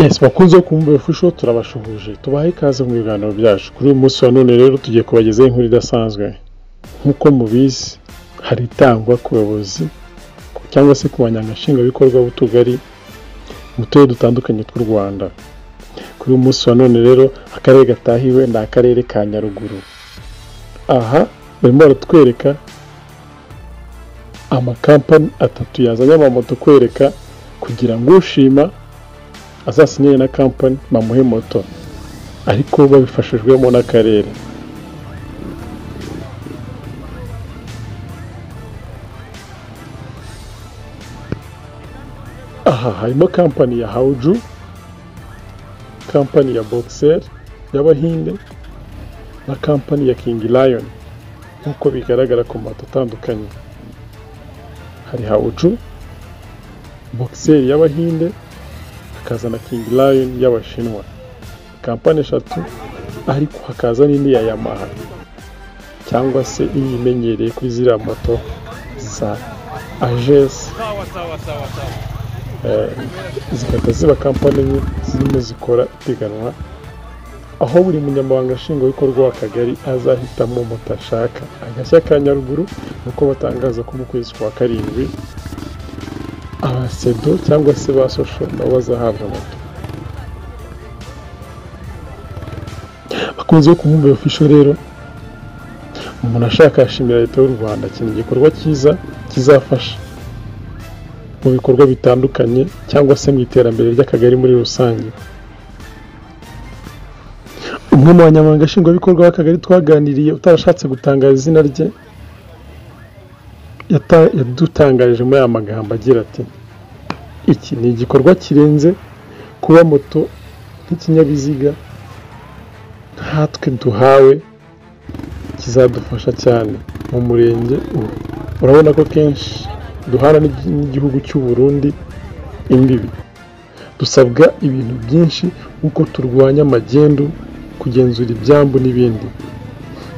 yesi bakunze wo kumva ifusho turabashuhuje tubahe ikaze mu biganiro byacu kuri uyu munsi wa none rero tugiye kubagezaho inkuru idasanzwe nk'uko mubizi hari itangwa ku bayobozi cyangwa se ku banyagashingabikorwa b'utugari mu turere dutandukanye tw'u rwanda kuri uyu munsi wa none rero akarere gatahiwe ni akarere ka nyaruguru aha barimo baratwereka amakampani atatu yazanye amamoto kwereka kugira ngo ushima azasinyanye na kampani bamuhe moto ariko babifashijwemo n'akarere aha harimo kampani ya hawuju kampani ya bogiseri y'abahinde na kampani ya kingi rayoni nk'uko bigaragara ku mato atandukanye hari hawuju bogiseri y'abahinde hakaza na kingi rayoni y'abashinwa kampani eshatu ariko hakaza n'indi ya yamaha cyangwa se iyi imenyereye kuri ziriya moto za ajesi zigahita ziba kampani zirimo zikora ipiganwa aho buri munyamabanga nshingwabikorwa w'akagari azahitamo moto ashaka agashya ka nyaruguru uko batangaza ko mu kwezi kwa karindwi abasedo cyangwa se ba sosho nabo bazahabwa moto bakunze kumwumva ofisho rero umuntu ashaka yashimira leta y'u rwanda kintu igikorwa cyiza kizafasha mu bikorwa bitandukanye cyangwa se mu iterambere ry'akagari muri rusange umwe mu banyamabanga nshingwabikorwa w'akagari twaganiriye utarashatse gutangara izina rye yata- yadutangarije muri aya magambo agira ati iki ni igikorwa kirenze kuba moto nk'ikinyabiziga nkatwe duhawe kizadufasha cyane mu murenge ubu urabona ko kenshi duhana n'igi- n'igihugu cy'u Burundi imbibi dusabwa ibintu byinshi nk'uko turwanya magendu kugenzura ibyambu n'ibindi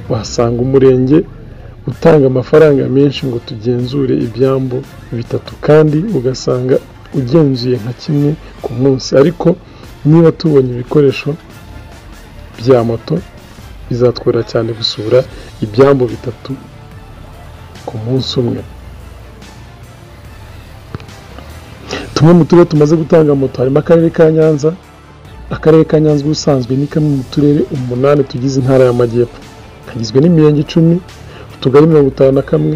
wasanga umurenge utanga amafaranga menshi ngo tugenzure ibyambu bitatu kandi ugasanga ugenzuye nka kimwe ku munsi ariko niba tubonye ibikoresho bya moto bizatworohera cyane gusura ibyambu bitatu ku munsi umwe tumwe mu turere tumaze gutanga moto harimo akarere ka nyanza akarere ka nyanza ubusanzwe ni kamwe mu turere umunani tugize intara y'amajyepfo kagizwe n'imirenge icumi utugari mirongo itanu na kamwe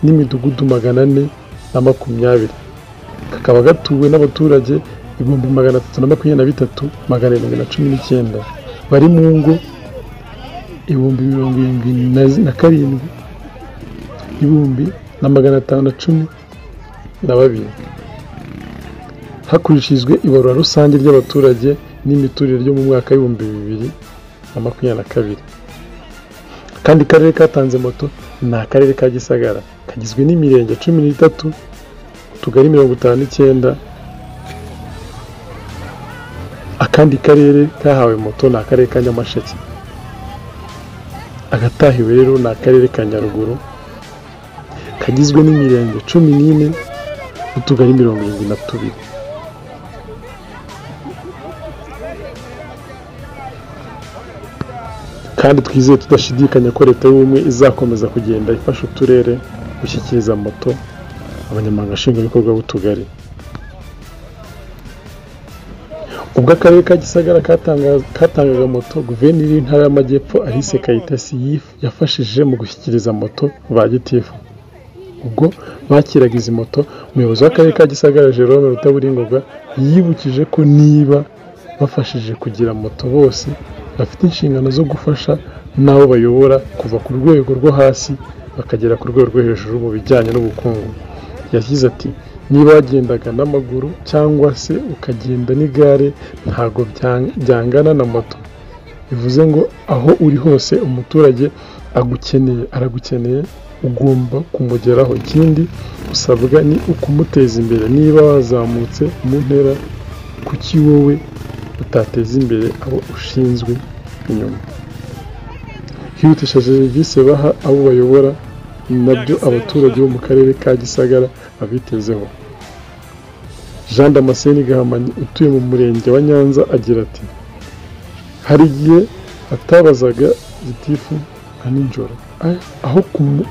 n'imidugudu magana ane na makumyabiri kakaba gatuwe n'abaturage ibihumbi magana atatu na makumyabiri na bitatu magana arindwi na cumi n'icyenda bari mu ngo ibihumbi mirongo irindwi na zi- na karindwi n'ibihumbi na magana atanu na cumi na babiri hakurikijwe ibarura rusange ry'abaturage n'imiturire ryo mu mwaka w'ibihumbi bibiri na makumyabiri na kabiri kandi karere katanze moto ni akarere ka gisagara kagizwe n'imirenge cumi n'itatu utugari mirongo itanu n'icyenda akandi karere kahawe moto ni akarere ka nyamasheke agatahiwe rero ni akarere ka nyaruguru kagizwe n'imirenge cumi n'ine n'utugari mirongo irindwi na tubiri kandi twizeye tudashidikanya ko leta y'ubumwe izakomeza kugenda ifasha uturere gushyikiriza moto abanyamabanga nshingwabikorwa b'utugari ubwo akarere ka gisagara katanga- katangaga moto guverineri w'intara y'amajyepfo ahise kayitesi yif- yafashije mu gushyikiriza moto ba gitifu ubwo bakiraga izi moto umuyobozi w'akarere ka gisagara jerome rutaburingoga yibukije ko niba bafashije kugira moto bose bafite inshingano zo gufasha n'abo bayobora kuva ku rwego rwo hasi bakagera ku rwego rwo hejuru mu bijyanye n'ubukungu yagize ati niba wagendaga n'amaguru cyangwa se ukagenda n'igare ntabwo bya- byangana na moto bivuze ngo aho uri hose umuturage agukeneye aragukeneye ugomba kumugeraho ikindi usabwa ni ukumuteza imbere niba wazamutse mu ntera kuki wowe utateza imbere abo ushinzwe inyuma hihutisha serivisi baha abo bayobora ni nabyo abaturage bo mu karere ka gisagara babitezeho jean damascene gahamanyi utuye mu murenge wa nyanza agira ati hari igihe atabazaga gitifu nka nijoro aho kumwe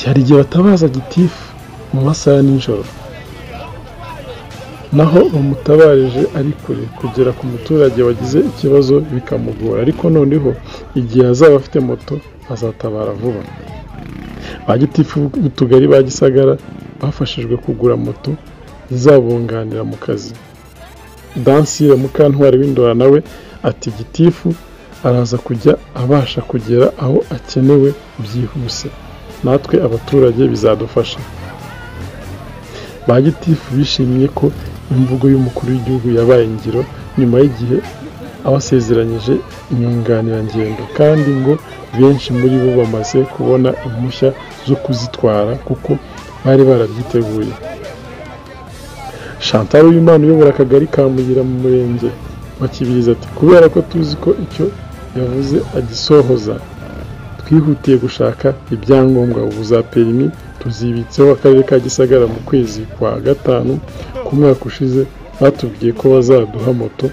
hari igihe batabaza gitifu mu masaha ya nijoro naho bamutabarije ari kure kugera ku muturage wagize ikibazo bikamugora ariko noneho igihe azaba afite moto azatabara vuba ba gitifu b'utugari ba gisagara bafashijwe kugura moto zizabunganira mu kazi dansire mukantwari w'indora nawe ati gitifu araza kujya abasha kugera aho akenewe byihuse natwe abaturage bizadufasha ba gitifu bishimiye ko imvugo y'umukuru w'igihugu yabaye ingiro nyuma y'igihe abasezeranyije inyunganirangendo kandi ngo benshi muri bo bamaze kubona impushya zo kuzitwara kuko bari barabyiteguye chantal w'imana uyobora akagari ka muyira mu murenge wa kibirizi ati kubera ko tuzi ko icyo yavuze agisohoza twihutiye gushaka ibyangombwa ubu za perimi tuzibitseho akarere ka gisagara mu kwezi kwa gatanu ku mwaka ushize batubwiye ko bazaduha moto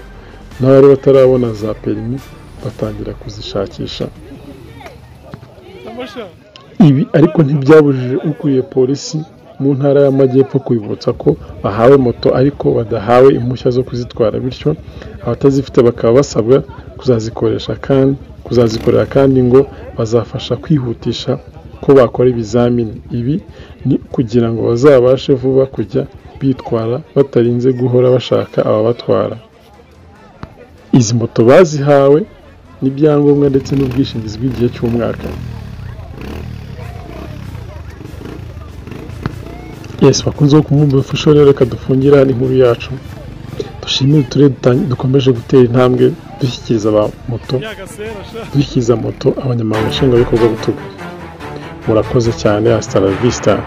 n'abari batarabona za perimi batangira kuzishakisha ibi ariko ntibyabujije ukuriye polisi mu ntara y'amajyepfo kwibutsa ko bahawe moto ariko badahawe impushya zo kuzitwara bityo abatazifite bakaba basabwa kuzazikoresha kandi kuzazikorera kandi ngo bazafasha kwihutisha ko bakora ibizamini ibi ni ukugira ngo bazabashe vuba kujya bitwara batarinze guhora bashaka ababatwara izi moto bazihawe n'ibyangombwa ndetse n'ubwishingizi bw'igihe cy'umwaka yesi bakunze wo kumwumva rero reka dufungire hano inkuru yacu dushimire uturere dukomeje gutera intambwe dushyikiriza aba moto dushyikiriza moto abanyamaguru nshingwabikorwa b'utugari murakoze cyane hasta la vista